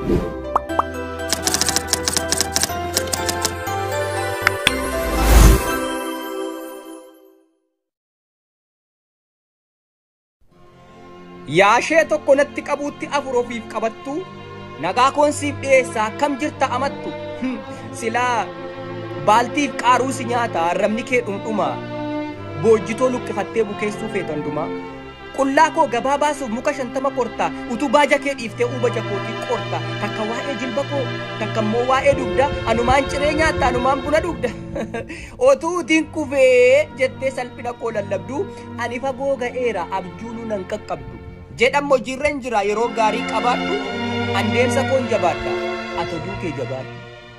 Yaashee tokko natti qabuutti afur ofiif qabattu nagaa koon siif dhiyeessaa akkam jirta amattu silaa baaltiif qaaruu si nyaata arrabni kee dhumdhuma boojjitoo luqqifattee bukeessuu feetan duma qullaa koo gabaa baasuuf muka shantama korta utuu baaja kee dhiiftee uuba jakootii qorta takka waa'ee jilba koo takka immoo waa'ee dugda anumaan ciree nyaatta anumaan buna dugda otuu utiin kufee jettee salphina koo lallabdu ani fagoo ga'eera abjuunu nan qaqqabdu jedhan hojiirra jira yeroo gaarii qabaadhu andeemsa koon jabaadha ati duukee jabaadhu.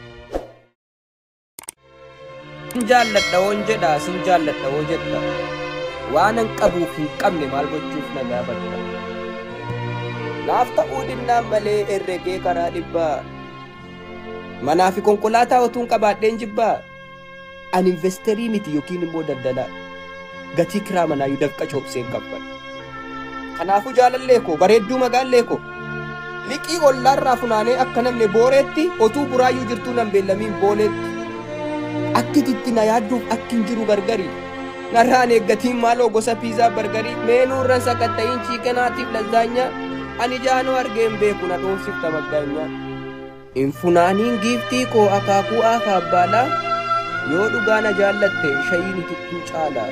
Sin jaalladha woon jedha sin jaalladha woo jedha waanan qabuuf hin qabne maal gochuuf na gaafadha. Naaf ta'uu dinnaan malee herregee karaa dhibbaa manaa fi konkolaataa otuun qabaadheen jibbaa ani investerii miti yookiin immoo daldalaa gatii kiraa manaayyuu dafqa coobseen qabbadha. Kanaafuu jaalallee koo bareedduu magaallee koo liqii ollaarraa funaanee akka namne booreetti otuu buraayyuu jirtuu nan beellamiin booleetti. Akkititti na yaadduuf akkin jiru gargari. Narraan eeggatiin maaloo gosa piizaa bargarii meenuu irra sakatta'iin chiikanaatiif lazaanyaa ani jaanoo argeen beeku na dhoofsifta maggaanyaa. Infunaaniin giiftii koo akaakuu aafa abbaalaa yoo dhugaa na jaallatte shayiin itittuu caalaa.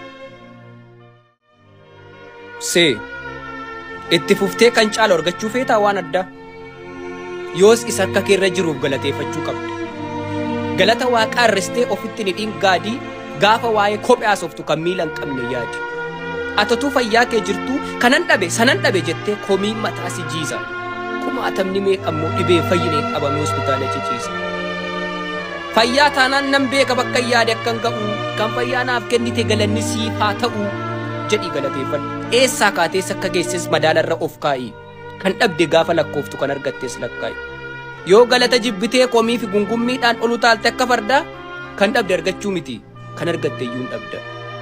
See itti fuftee kan caalu argachuu feetaa waan addaa yoos isa akka keerra jiruuf galateeffachuu qabda. galata waaqaa irristee ofitti ni dhingaadii gaafa waa'ee kophee haasoftu kan miila hin qabne yaadi. Atotuu fayyaa kee jirtu kanan dhabe sanan dhabe jettee komii mataa si jiisa. Kumaatamni meeqammoo dhibee fayyineen qabame hospitaala ciciisa. Fayyaa taanaan nan beeka bakka yaade akkan ga'u kan fayyaa naaf kennite galanni siif haa ta'u jedhii galateeffadhu. Eessaa kaatees akka geesses madaalarra of kaa'i. Kan dhabde gaafa lakkooftu kan argattes lakkaa'i. yoo galata jibbitee komii fi gungummiidhaan olu taalte akka fardaa kan dhabde argachuu miti kan argatte iyyuu hin dhabda.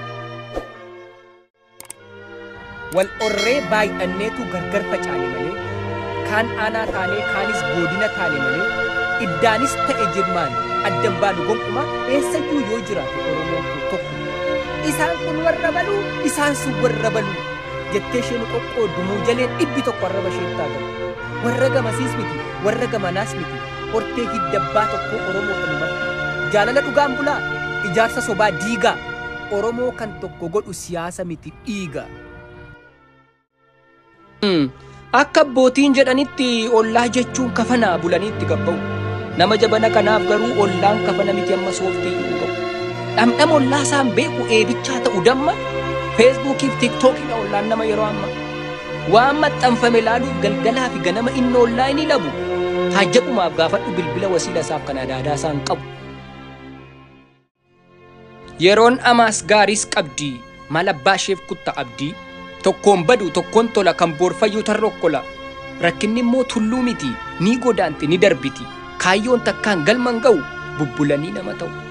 Wal orree baay'anneetu gargar facaane malee kaan aanaa taanee kaanis godina taane malee iddaanis ta'e jirmaan addan baanu gonkumaa eessayyuu yoo jiraate Oromoon kun tokko. Isaan kun warra baluu isaan sun warra baluu jettee isheen qoqqooddu jaleen dhibbi tokko arraba isheen taagatu. warra gamasiis miti warra gamanaas miti hortee hiddabbaa tokko oromoo dhumatti jaalala dhugaan bulaa ijaarsa sobaa diigaa oromoo kan tokko godhu siyaasa miti dhiiga. Akka abbootiin jedhanitti ollaa jechuun kafanaa bulaniitti gabba'u. Nama jabana kanaaf garuu ollaan kafana miti amma sooftii hin qabu. Dhamdhama ollaa isaan beeku eebichaa ta'u damma feesbuukii fi tiiktookiidha ollaan nama yeroo ammaa. waan maxxanfame laaluuf galgalaa fi ganama inni onlaayinii labu hajjaqumaaf gaafadhu bilbila wasiila isaaf kan adaadaa isaan qabu. Yeroon amaas gaariis qabdi maal abbaa isheef kutta abdii tokkoon badu tokkoon tola kan boorfayyuu tarrokkola rakkinni immoo tulluu miti ni godaanti ni darbiti kaayyoon takkaan galman ga'u bubbulanii nama ta'u.